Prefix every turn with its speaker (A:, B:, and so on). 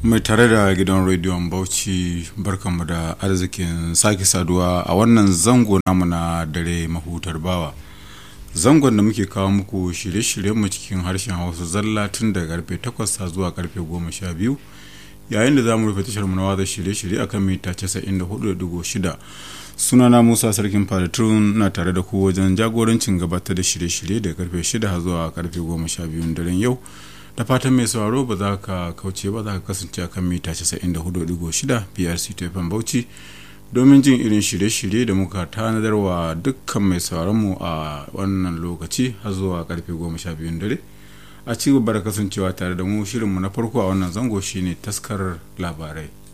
A: mai tare da gidan rediyon bauchi barkanmu da arzikin sake saduwa a wannan zango namu na dare mahutar bawa zangon da muke kawo muku shirye-shiryenmu cikin harshen hausa zalla tun daga karfe 8 zuwa karfe 12 yayin da za mu rufe tashar na watsa shirye-shirye akan mita 94.6 sunana musa sarkin fadatun na tare da ku wajen jagorancin gabatar da shirye-shirye da karfe 6 zuwa karfe 12 daren yau da fatan mai sauraro ba za ka kauce ba za ka kasance akan mita 94.6 brc tefan bauchi domin jin irin shirye-shirye da muka tanadarwa dukkan mai mu a wannan lokaci har zuwa karfe 12 dare a ci gaba da kasancewa tare da mu shirinmu na farko a wannan zango shine taskar labarai